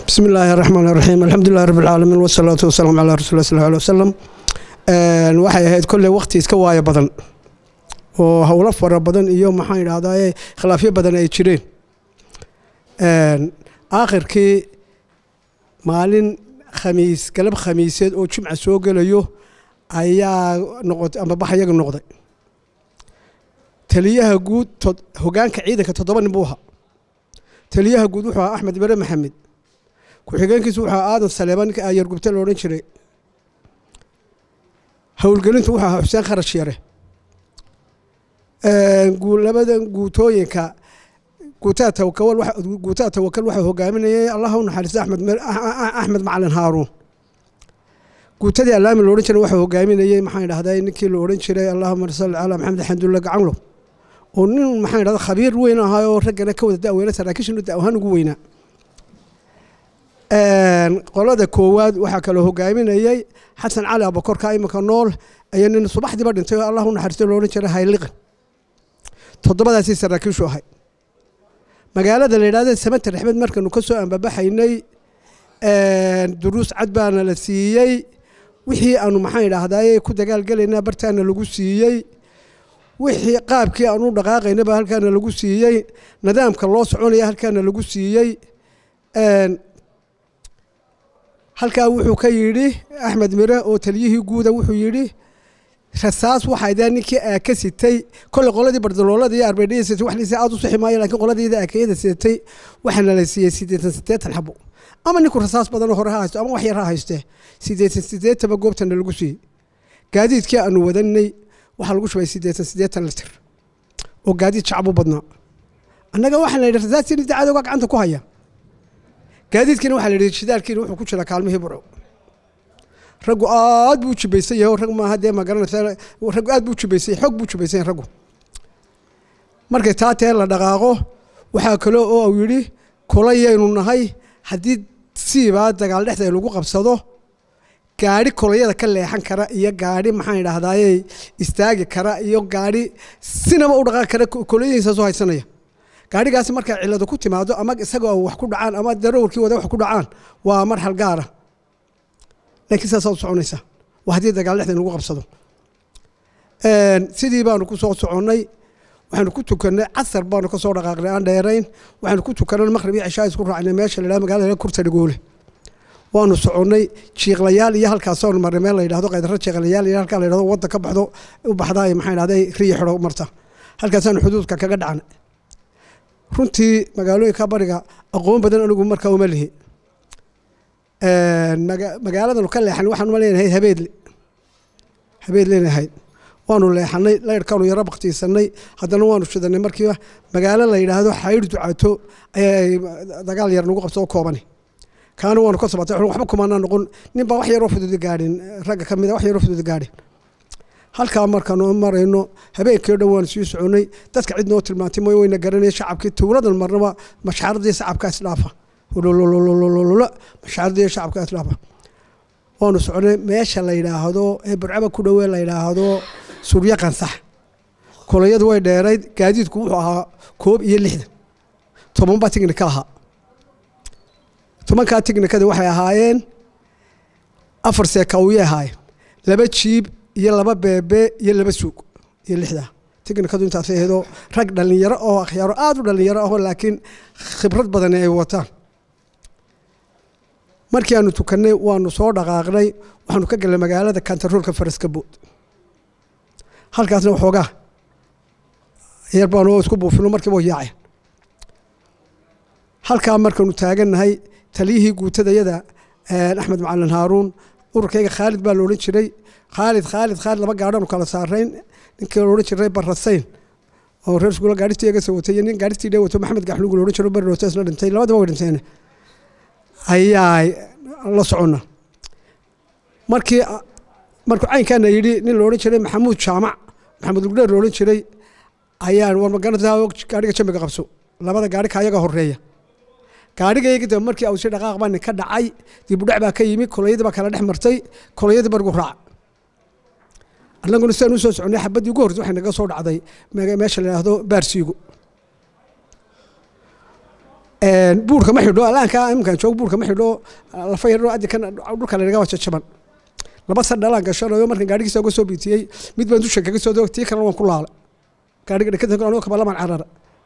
بسم الله الرحمن الرحيم الحمد لله رب العالمين والصلاة والسلام على رسول الله صلى الله عليه وسلم waxay ahayd kolley waqti iska waayo badan oo howlo fara badan iyo maxaan idhahdaa khilaafyo badan ay jireen aakhirkii maalin khamiis galab khamiiseed oo jimca soo gelayo ayaa noqotay ama baxyaga noqday taliyaha guud hogaanka ciidanka toddoba nin buu ahaa taliyaha guud wuxuu ahaa axmed bare maxamed ku-xigeenkiisu wuxuu ahaa aadan saleeba ninka ayargubta la odhan jiray howlgelintu wuxuu ahaa xuseen kharash yare labadan guutooyinka guutaa tawakal guutaa tawakal waxaa hogaaminayay allah u naxariista axmed axmed macalin haaruun guutadii allaami la odhan jiray waxaa hogaaminayey maxaan idhahdaa ninkii la odhan jiray allahuma salli calaa maxamed xamdulla gacanlo oo nin maxaan idhahdaa khabiir weyn ahaa oo raggana ka wada da'weyna saraakiishinu da ahaan ugu weynaa qolada koowaad waxaa kaloo hogaaminayey xasan cali abakorka iminka nool ayaa nin subaxdiiba dhintay oo allah u naxariisto lo odhan jiray hayliqan toddobadaasii saraakiishu ahay magaalada la yidhahda samanta rexmed markanu ka soo ambabaxaynay duruus cad baana la siiyey wixii aanu maxaan idhaahdaye ku dagaalgelaynaa bartaana lagu siiyey wixii qaabkii aanu dhaqaaqaynaba halkaana lagu siiyey nidaamka loo soconaya halkaana lagu siiyey halkaa wuxuu ka yidhi axmed mire oo taliyihii guuda wuxuu yidhi rasaas waxaydaa ninkii aaka sitay kolley qoladii bardaloolada iyo arbeedhaya sitay wax liisa aad u sixi maayo lakiin qoladiida aakayada sitay waxaana la siiyey siddeetan siddeetan xabo ama ninku rasaas badanoo hore ha haysto ama wax yar ha haystee siddeetan siddeetaba goobtana lagu siiyey gaadiidkii aanu wadanay waxaa lagu shubay siddeetan siddeetan litir oo gaadiid shacbu badnaa annaga waxaa la yidhi rasaastii dacadooga gacanta ku haya gaadiidkiina waxaa la yidhi shidaalkiina wuxuu ku jira kaalmihii burco raggu aad buu u jibaysan yahay rag maaha dee ma garanaysa raggu aad buu u jibaysan yahay xoog buu u jibaysan yahay raggu markay taa tee la dhaqaaqo waxaa kale oo uu yidhi kolayaynu nahay haddii siibaa dagaal dhexda lagu qabsado gaadhi kolayada ka leexan kara iyo gaadhi maxaan idhaahdaaye istaagi kara iyo gaadhi sinaba u dhaqaaqi kara kolayadiisaasoo haysanaya gaadhigaasi markay ciladu ku timaado ama isagoo wax ku dhacaan ama darawalkii wada wax ku dhacaan waa marxal gaara laakiin saasaa u soconaysaa waa haddii dagaal dhexda lagu qabsado sidii baanu ku soo soconnay waxaanu ku tukannay casar baanu ka soo dhaqaaqnay aan dheerayn waxaanu ku tukannay maqrib iyo cishaa isku raacnay meesha la yidhahdo magaalada kurta dhagoole waanu soconnay jiiqlayaal iyo halkaasoonu marnay meel la yidhahdo qaydaro jiiqlayaal iyo halkaa la yidhahdo wadda ka baxdo u baxdaa maxaa idhahday riya xidho marta halkaasaanu xuduudka kaga dhacnay runtii magaalooyinka bariga aqoon badan anigu markaa uma lihi magaaladanu ka leexanay waxaan uma leenahay habeedle habeed leenahayd waanu leexanay layrhkaanu yaro baktiisanay haddana waanu shidanay markiiba magaalo la yidhaahdo xayr ducato ayay dagaal yar nagu qabso oo koobani kaana waanu ka sabatay waxba kumaanaa noqon nin baa wax yaroo fududi gaadhin ragga ka mida wax yaroo fududi gaadhin halkaa markaanu marayno habeenkii o dhan waanu sii soconnay dadka cid noo tilmaantay mooy wayna garanaya shacabkii tuuladan marnaba mashaaradii shacabka isdhaafa hulululululula mashaaradii shacabka isdhaafa waanu soconay meesha la yidhaahdo ee burcaba ku dhowee la yidhaahdo suryo qansax kolayadu way dheerayd gaadiidku wuxuu ahaa koob iyo lixdan tobanbaa tignika ahaa tobankaa tignikada waxay ahaayeen afar seekawiyay ahaayeen laba jiib iyo laba beebe iyo laba suug iyo lixdaa tignikadu intaas aheedoo rag dhallinyaro oo akhyaaro aada u dhallinyaro ahoo laakiin khibrad badani ay wataan markii aanu tukannay waanu soo dhaqaaqnay waxaanu ka galnay magaalada kantaroolka faraskabood halkaasna waxoogaa yar baanu isku buufino markiiba yaaceen halkaa markaanu taagannahay taliyihii guutadayada axmed macalin haaruun ururkayga khaalid baa la odhan jiray khaalid khaalid khaalid laba gaadhanu kala saarayn ninkii la odhan jiray barasayn oo reer iskuula gaadhistii iga soo watay iyo nin gaadhistii dhee wato maxamed gaxlugu la odhan jiro beri roto isna dhintay labadaba way dhinteen ayaa la soconna markii markuu caynkaana yidhi nin la odhan jiray maxamuud jaamac maxamuud lugdheer la odhan jiray ayaan war magarantaa gaadhiga jambiga qabso labada gaadhi ka ayaga horeeya gaadhigayga daba markii awsi dhaqaaq baa nin ka dhacay dibudhac baa ka yimi kolayadii baa kala dhex martay kolayadii barigu raac annaguna sidaan u soo soconnay xabaddii ugu hortay waxay naga soo dhacday meesha la yidhaahdo baarsiigo buurka ma xidho alaanka iminkaan joog buurka ma xidho lafa yadho adikan dhulka lanaga waa jajaban laba san dhalaan gashanayo markan gaadhigiisa uga soo biitiyey mid baan dusha kaga soo dog tii kalena waan ku laala gaadhiga dhakada anoo kabalaman carara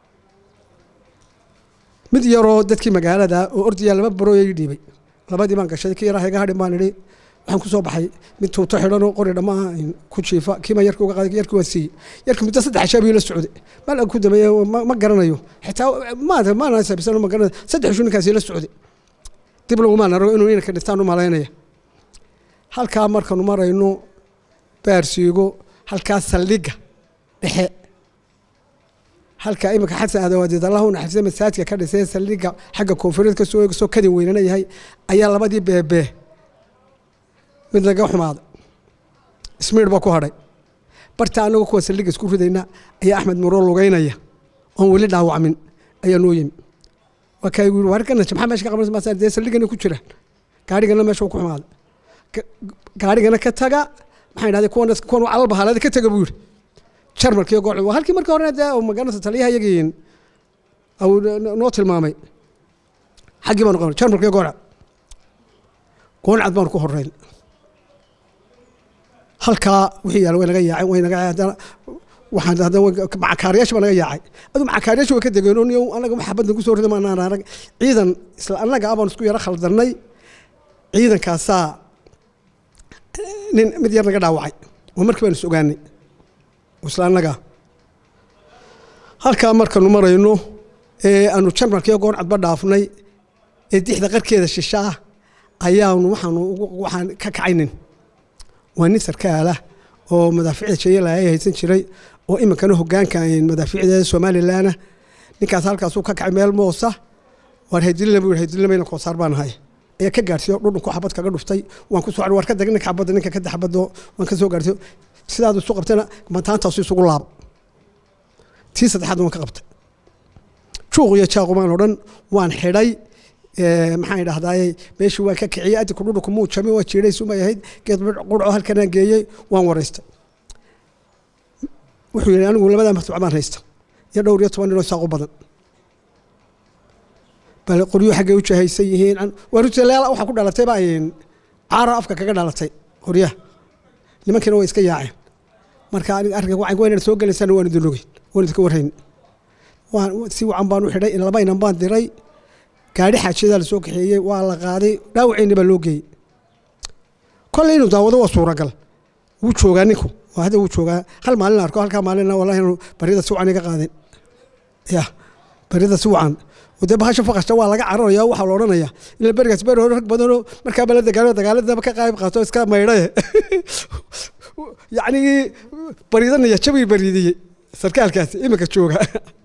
mid yaroo dadkii magaalada oo ordayaa laba barooya ii dhiibay labadii baan gashay kii yaraa iga hadhin baan idhi waxaan ku soo baxay mid tuuto xidhanoo qori dhammaa ku jiifa kiima yarka uga qaaday yarkii waan siiyey yarka muddo saddex ashaabiyo la socday mal ku dameeye ma garanayo xitaa maanta maana sabisan ma garanayo saddex ishu ninkaasi la socday dib lagumaan arago inuu inanka dhintaan u malaynaya halkaa markanu marayno baarsiigo halkaa saldhigga dhexe halka iminka xasan aadawadeed allah u naxariistay masaajidka ka dhisay saldhigga xagga koonfureed ka soo soo kadin weynana yahay ayaa labadii beebee mid laga xumaaday ismiir baa ku hadhay barta anagoo kuwa saldhigga isku ridayna ayaa axmed muro lugeynaya oon weli dhaawacmin ayaa noo yimi waa kaa igu yiri warkana maxaa meesha ka qabanaysa maasaan dee saldhiggana ku jiraan gaarigana meesha ku xumaaday gaarigana ka taga maxay dhahdeen kuwan kuwan calal bahaalada ka taga buu yidhi jarmalkii gooc waa halkii markii hore dee magaranaysa taliyaha iyagii noo tilmaamay xaggii baanu qabanay jarmalkii gooca gooncad baanu ku horeyn halkaa wixii yaala way naga yaaceen way naga haddana waxaan haddana macakaariyaasha baa naga yaacay aduu macakaariyaasha way ka degeen oo niyo anaga maxabadna kusoo rida maanaan arag ciidan isla annaga abaan isku yaro khaldanay ciidankaasaa nin mid yar naga dhaawacay oo markii baan is ogaanay isla annaga halkaa markanu marayno ee aanu jarmalkiiyo gooncadba dhaafnay ee dixda qarkeeda shishaa ayaanu waxaanu waxaan ka kacaynin waa nin sarkaalah oo madaaficda jayalaaya haysan jiray oo iminkana hogaanka madaaficda somalilanna ninkaas halkaasuu ka kacay meel moosa waar haydilina buu haydilinamayna koosaar baan ahay ayaa ka gaarsiiyo dhudhunku xabad kaga dhuftay waan ku soo waar ka dag ninka xabadda ninka kadda xabaddo waan ka soo gaarsiiyo sidaad isu qabtayna mataantaasu isugu laabo tii saddexaad waan ka qabtay juuq iyo jaaqumaan oo dhan waan xidhay maxaan idhahdaay meeshii waan ka kiciyey adinku dhudhunku muu jami waa jiidhay sumay ahayd geed qurco halkanaan geeyey waan waraystay wuxuu yidhi anigu labadaa martuuc baan haysta iyo dhowr iyo toban ninoo saaqu badan bal qoryuhu xaggay u jahaysan yihiin waarutaleela waxaa ku dhalatay baa caara afka kaga dhalatay qoryaha nimankiina way iska yaaceen marka arrinka wacan waynan soo gelaysaan waan idin ogeyn waan idinka warhayn waan si wacan baan u xidhay laba inan baan diray gaadhi xaajiyadaa la soo kaxeeyey waa la qaaday dhaawaceyni baa loo geeyey kolley inuu daawado waa suuragal wuu joogaa ninku waa hadda wuu joogaa hal maalin arko halkaa maalina wallahi inuu baryada si wacan iga qaadin ya baryada si wacan dee bahasha faqashta waa laga cararaya waxaa la odhanaya ila berigaas beri hore rag badanoo markaaba la dagaalo dagaaladaba ka qayb qaato iska maydhaye yacnigii bariidanaya jabii bariidiyey sarkaalkaasi iminka jooga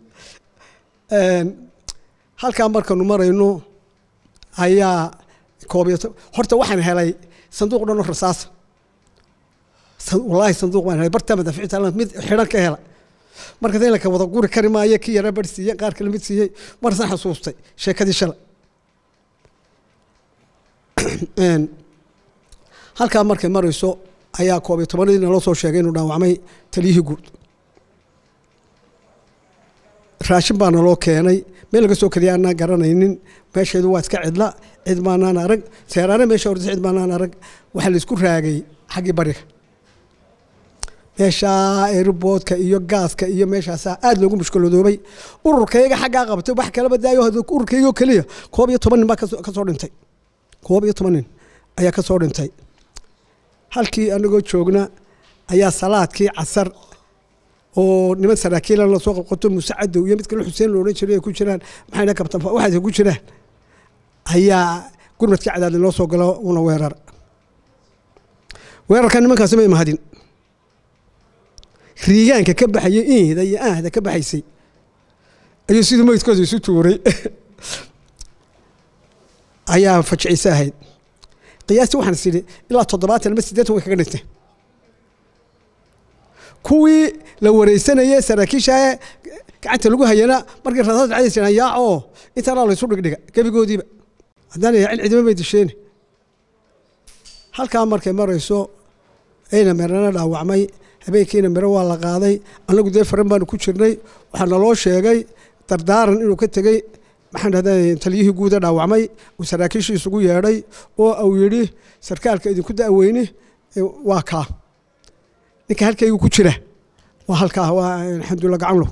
halkaa markanu marayno ayaa koob iyo horta waxaan helay sanduuq dhan oo rasaasa wallaahi sanduuq baan helay bartaa madaaficta mid xidhan ka hela markaas in laka wada guri kari maayo kii yara bar siiyey qaar kale mid siiyey marsan xasuustay sheekadii shalay halkaa markay marayso ayaa koob iyo tobanadii naloo soo sheegay inuu dhaawacmay taliyihii guud raashin baa naloo keenay meel laga soo keliya aanaan garanaynin meesheedu waa iska cidla cid maanaan arag seeraane meesha ordisa cid maanaan arag waxaa laisku raagay xaggii bariga meeshaa airboodka iyo gaaska iyo meeshaasaa aada loogu mushkiladoobay ururkayga xaggaa qabtay wax kalaba daayo ururkaygoo keliya koob iyo toban nin baa ka soo dhintay koob iyo toban nin ayaa ka soo dhintay halkii anagoo joogna ayaa salaadkii casar oo niman saraakiilan lasoo qabqato muuse cadow iyo mid kale xuseen lo odhan jiray ay ku jiraan maxayna kabtan waxaas ku jiraan ayaa gurmadkii cadaadin loo soo galo una weerar weerarka nimankaasi may mahadin riigaanka ka baxaya inhda iyo ahda ka baxaysay ayuu sidii meydkooda isu tuuray ayaa fajiciise ahayd qiyaastii waxaan is idhi ilaa toddobaatan ama siddeetan way kaga dhinteen kuwii la wareysanayey saraakiishae gacanta lagu hayana markii rasaas dhacday jiraan yaacoo intaanaa laysu dhigdhiga gebigoodiiba haddaan yaacin cidima bay disheeni halkaa markay marayso ayna merana dhaawacmay habeenkiina miro waa la qaaday annagu dee faran baanu ku jirnay waxaa naloo sheegay dardaaran inuu ka tegey maxaan dhahday taliyihii guuda dhaawacmay uu saraakiishii isugu yeedhay oo uu yidhi sarkaalka idinku da'weyni waa kaa ninka halkaygu ku jira waa halkaa waa xamdulla gacanlow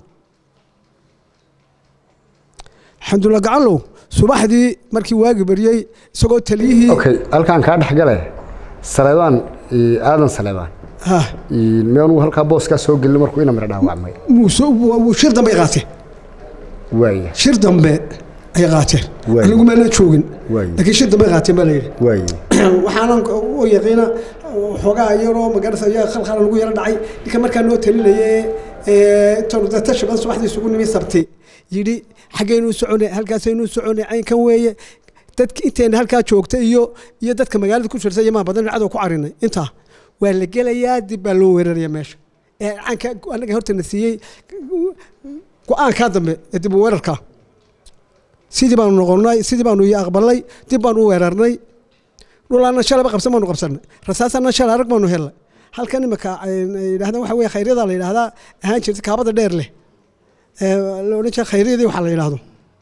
xamdulla gacanlow subaxdii markii waagi baryey isagoo taliyihii okay halkaan kaa dhexgale saleebaan aadan saleebaan ha meenu halkaa booskaa soo gelin markuu ina mira dhaawacmay muuse wuu shir dambe ay qaateen waaya shir dambe ay qaateen Waay. anigu meelna joogin Waay. laakiin shir dambe ay qaateen baa la yidhi waaya waxaanan u yaqiina xoogaa yaroo magaras ayaa khalkhala lagu yaro dhacay ninka markaa noo talinaya ee tordata shaban subaxdii isugu nimi sabti yidhi xaggaynu socone halkaasaynu socone caynkan weeye dadki inteena halkaa joogta iyo iyo dadka magaalada ku jirta yamaa badan cadow ku carinay intaa waa la gelayaa dib baa loo weeraraya meesha ee caanka anaga hortana siiyey go-aankaa dambe ee dib u weerarkaa sidii baanu noqonnay sidii baanu iyo aqbalnay dib baanu u weerarnay dhulaana shalaba qabsan baanu qabsanay rasaasana shalay arag baanu helnay halkan imika ay yidhahdaan waxa weye khayryada la yidhahdaa ahaan jirta kaabada dheer leh ee la odhan jira khayryadii waxaa la yidhahdo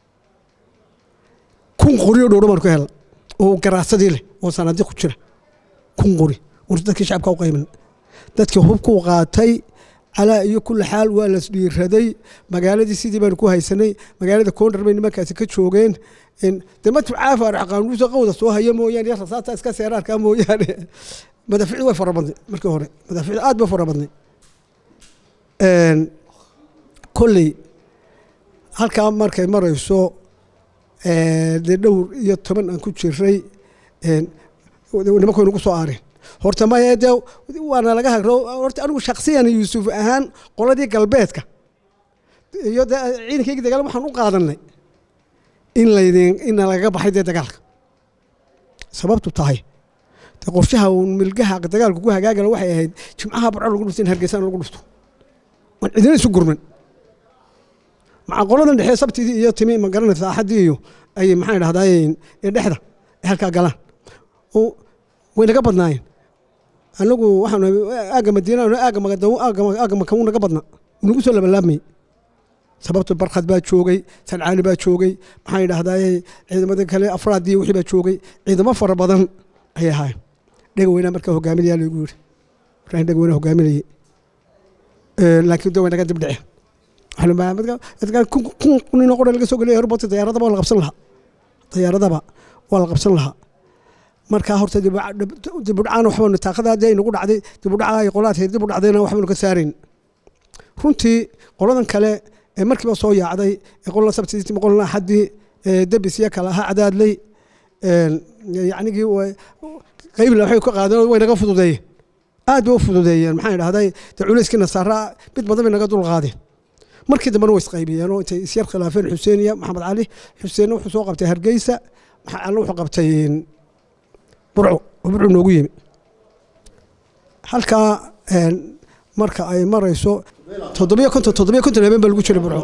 kun qori oo dhowdho baanu ka helnay oo garaasadii leh oo sanadi ku jira kun qori war dadkii shacabka u qayban dadkii hubkuu qaatay calaa iyo kulli xaal waa las dhiiraday magaaladii sidii baanu ku haysanay magaalada koondar bay nimankaasi ka joogeen de matu caafa arxaqaanuusa qawda soo haya mooyaane iyo rasaasta iska seeraarkaa mooyaane madaaficdu way fara badnay markii hore madaaficdu aad bay fara badnay kolley halkaa markay marayso dee dhowr iyo toban aan ku jiray nimanku nagu soo aareen horta maya dee waana laga hagro horta anigu shaksiyan yuusuf ahaan qoladii galbeedka iyo de ciidankayga dagaal waxaan u qaadanay in laydin ina lagaga baxay dee dagaalka sababtu tahay de qorshaha uun milgaha dagaalku ku hagaagala waxay ahayd jimcaha barco lagu dhufto in hargeysaan lagu dhufto waan cidina isu gurman maca qoladan dhexe sabtidii iyo timi ma garanaysa axaddii iyo ay maxaan idhahdaa ee dhexda ay halkaa galaan oo way naga badnaayeen anagu waxaan aaga madiina aaga magadaw aaga maka naga badna nagu soo labalaabmayey sababto barkhad baa joogay sancaani baa joogay maxaan idhahdaa ciidamada kale afraadii wixii baa joogay ciidamo fara badan ayay ahaayeen dhega weynaa markaa hogaaminayaa lagu yidhi ibrahim dhega weynaa hogaaminayay laakiin de way naga dib dhaceen kun ninoo qora laga soo geliya airportka dayaaradaba waa la qabsan lahaa dayaaradaba waa la qabsan lahaa markaa horta dibudhacaan waxbaanu taaqada haddii ay nagu dhacday dibudhaca ay qolaadkeed dib u dhacdayna waxbaanu ka saarayn runtii qoladan kale ee markiiba soo yaacday ee qolna sabtiisii qolna axaddii debis iyo kale ahaa cadaadley yacnigii qaybla waxay ka qaadeen way naga fududeeyeen aad bay u fududeeyeen maxaan idhahday dee culayskii nasaara mid badan bay naga dul qaadeen markii dambena way isqaybiyeen oo intay isyar khilaafeen xuseen iyo maxamed cali xuseenna wuxuu soo qabtay hargeysa maxamed calina wuxuu qabtay burco oo burcu noogu yimi halkaa marka ay marayso toddobiyo konton toddobiyo konton habeen baa lagu jiray burco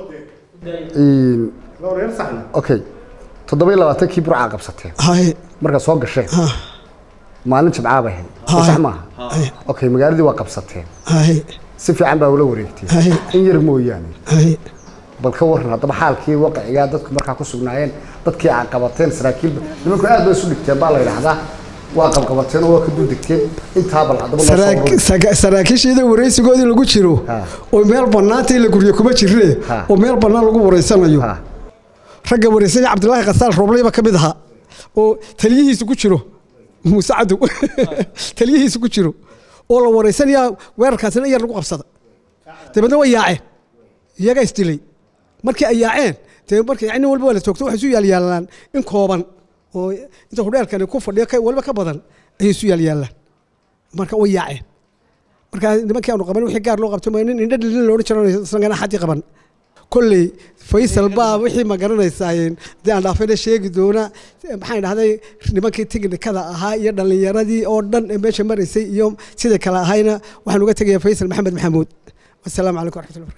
okay toddoba iyo labaatankii burcaa qabsateen haye markaa soo gasheen ha maalin jimcaa bay ahayd soo sax maaha okay magaaladii waa qabsateen haye si fiican baa ula wareegteen haye in yar mooyaane haye bal ka waran haddaba xaalkii waqigaa dadku markaa ku sugnaayeen dadkii aa qabateen saraakiil nimanku aad bay isu dhigteen baa la yidhaahdaa waa qabqabateen oo waa ka duldegteen intaa bal haddaba noo soo Saraak- ururi. saga- saraakiishiida waraysigoodii lagu jiro Ha. oo meel bannaanta in la guryo kuma jirre Ha. oo meel bannaan lagu waraysanayo Ha. ragga waraysanya cabdilaahi khasaal roobleyba ka mid ahaa oo taliyihiisu ku jiro muuse cadow taliyihiisu ku jiro oo la waraysanayaa weerarkaasina in yar lagu qabsada dabeedna way yaaceen iyagaa isdilay markii ay yaaceen dee marka yani walba waa la toogto waxay isu yaalyaalaan in kooban oo inta hudheelkani ku fadhiyo ka- waliba ka badan ayay isu yaalyaalaan marka way yaaceen marka nimankii aanu qaban wixii gaar loo qabto ma nin indha dhilin loodhan jiro isagana xaddii qaban kolley faysal baa wixii ma garanaysaayen haddii aan dhaafayna sheegi doona maxaan dhahday nimankii tiknikada ahaa iyo dhallinyaradii oo dhan ee meesha maraysay iyo sidai kale ahayna waxaan uga tegayaa faysal maxamed maxamuud wasalaamu calaykum waraxmatullahi